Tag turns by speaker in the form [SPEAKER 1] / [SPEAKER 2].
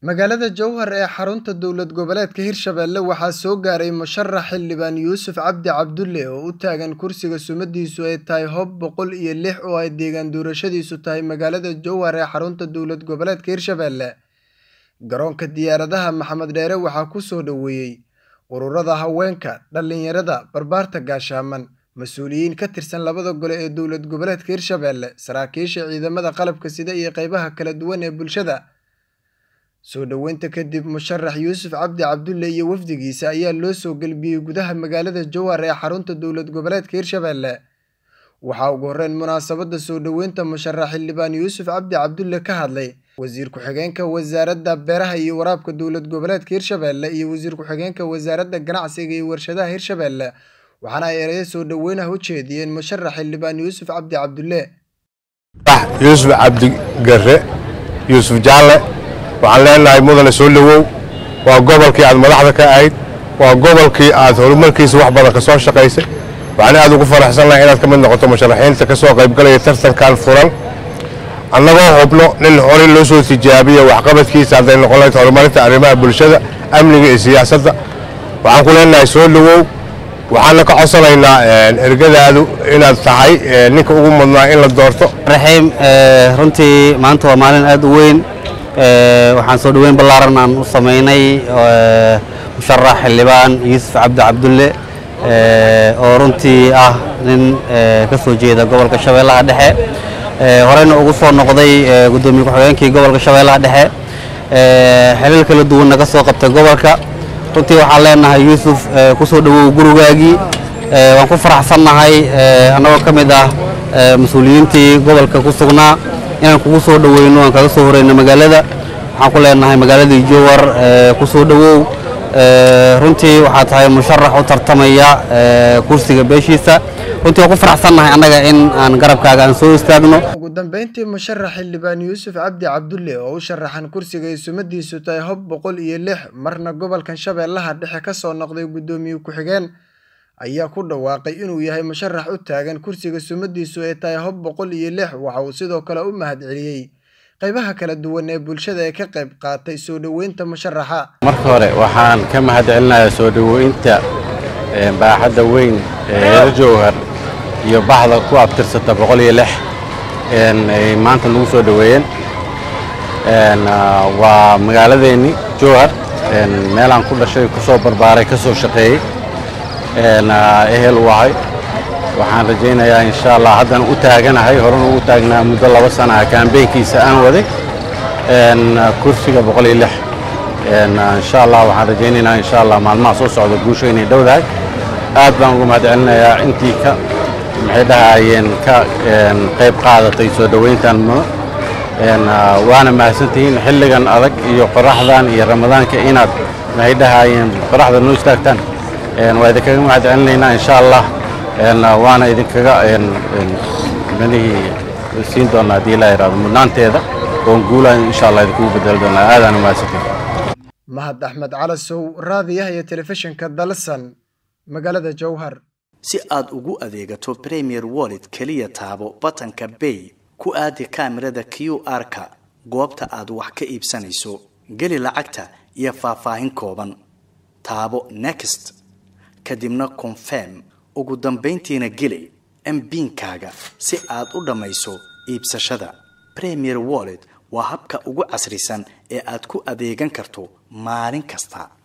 [SPEAKER 1] magaalada jowhar ee xarunta dowlad goboleedka hirshabelle waxaa soo gaaray musharax xildhibaan yuusuf cabdi cabdulle oo u taagan kursiga sumadiisu ay tahay hob boqol iyo lix oo ay deegaan doorashadiisu tahay magaalada jowhar ee xarunta dowlad goboleedka hirshabelle garoonka diyaaradaha maxamed dheere waxaa ku soo dhoweeyey ururada haweenka dhallinyarada barbaarta gaashaaman mas-uuliyiin ka tirsan labada gole ee dowlad goboleedka hirshabelle saraakiisha ciidamada qalabka sida iyo qeybaha kala duwan ee bulshada soo dhoweynta kadib musharax yuusuf cabdi cabdulle iyo wafdigiisa ayaa loo soo gelbiyey gudaha magaalada jowhar ee xarunta dowlad goboleedka hirshabelle waxaa ugu horreyn munaasabadda soo dhoweynta musharax xildhibaan yuusuf cabdi cabdulle ka hadlay wasiir ku-xigeenka wasaaradda beeraha iyo waraabka dowlad goboleedka hirshabelle iyo wasiir ku-xigeenka wasaaradda ganacsiga iyo warshadaha hirshabelle waxaana ay ereyo soo dhoweynaha u jeediyeen musharax xildhibaan yuusuf cabdi cabdulle
[SPEAKER 2] yuusuf cabdi gare yuusuf jaalle waxaan leenahay mudane soo dhowow waa gobolkii aad madaxda ka ahayd waa gobolkii aad horumarkiisa wax badan ka soo shaqaysay waxaan aad ugu faraxsannahay inaad ka mid noqoto musharaxiinta ka soo qaybgalaya tartankan furan annagoo hubno nin horey loo soo tijaabiya waxqabadkiisa hadday noqon lahayd horumarinta arrimaha bulshada amniga iyo siyaasadda waxaan ku leenahay soo dhowow waxaana ka codsanaynaa ergadaadu inaad tahay ninka ugu mudnaa in la doorto
[SPEAKER 3] raxiim runtii maanta waa maalin aad u weyn waxaan soo dhoweyn ballaaran aan u samaynay musharax xildhibaan yuusuf cabdi cabdulle oo runtii ah nin ka soo jeeda gobolka shabeellaha dhexe horeyna ugu soo noqday guddoomiye ku-xigeenkii gobolka shabeellaha dhexe xilal kala duwanna ka soo qabtay gobolka runtii waxaan leenahay yuusuf ku soo dhowow gurigaagii waan ku faraxsannahay annagoo ka mid ah mas-uuliyiintii gobolka ku sugnaa inaan kugu soo dhoweyno aan kaga soo horeyno magaalada waxaan ku leenahay magaaladii jowar ku soo dhowow runtii waxaa tahay musharax u tartamaya kursiga beeshiisa runtii waan ku faraxsannahay annaga in aan garabkaaga aan soo istaagno
[SPEAKER 1] ugu dambeyntii musharax xildhibaan yuusuf cabdi cabdulle oo u sharaxan kursiga ay sumadiisu tahay hob boqol iyo lix marna gobolkan shabeellaha dhexe ka soo noqday guddoomiye ku-xigeen ayaa ku dhawaaqay inuu yahay musharax u taagan kursiga sumadiisu ay tahay hob boqol iyo lix waxa uu sidoo kale u mahad celiyey qaybaha kala duwan ee bulshada ee ka qayb qaatay soo dhoweynta musharaxa
[SPEAKER 4] marka hore waxaan ka mahad celinayaa soo dhoweynta baaxadda weyn ee reer jowhar iyo baxda ku abtirsata boqol iyo lix ay maanta nagu soo dhoweeyeen waa magaaladeenni jowhar meelaan ku dhashay ku soo barbaaray ka soo shaqeeyey ehel u ahay waxaan rajaynayaa insha allah haddana u taaganahay horena ugu taagnaa muddo laba sana ah kaambeynkiisa aan waday kursiga boqol iyo lix insha allah waxaan rajaynaynaa insha allah maalmaha soo socda guusha inay dhowdahay aad baan uga mahad celinayaa intii ka maxay dhahayeen ka qayb qaadatay soo dhoweyntan waana mahadsantihiin xilligan adag iyo qoraxdan iyo ramadaanka inaad maxay dhahayeen qoraxda noo istaagtaan waa idinkaga mahad celinaynaa insha allah waana idinkaga manihii siin doonaa haddii ilaa yidhahdo mudnaanteeda oon guulaan insha allah idinkugu bedeli doonaa aadaana mahadsantihiin
[SPEAKER 1] mahad axmed calasow raadiyaha iyo telefishinka dalsan magaalada jowhar
[SPEAKER 5] si aad ugu adeegato premier wallet keliya taabo batanka bay ku aadi kaamirada q r-ka goobta aad wax ka iibsanayso geli lacagta iyo faahfaahin kooban taabo next kadibna confirm ugu dambayntiina geli mbiinkaaga si aad u dhammayso iibsashada premier wallet waa habka ugu casrisan ee aad ku adeegan karto maalin kasta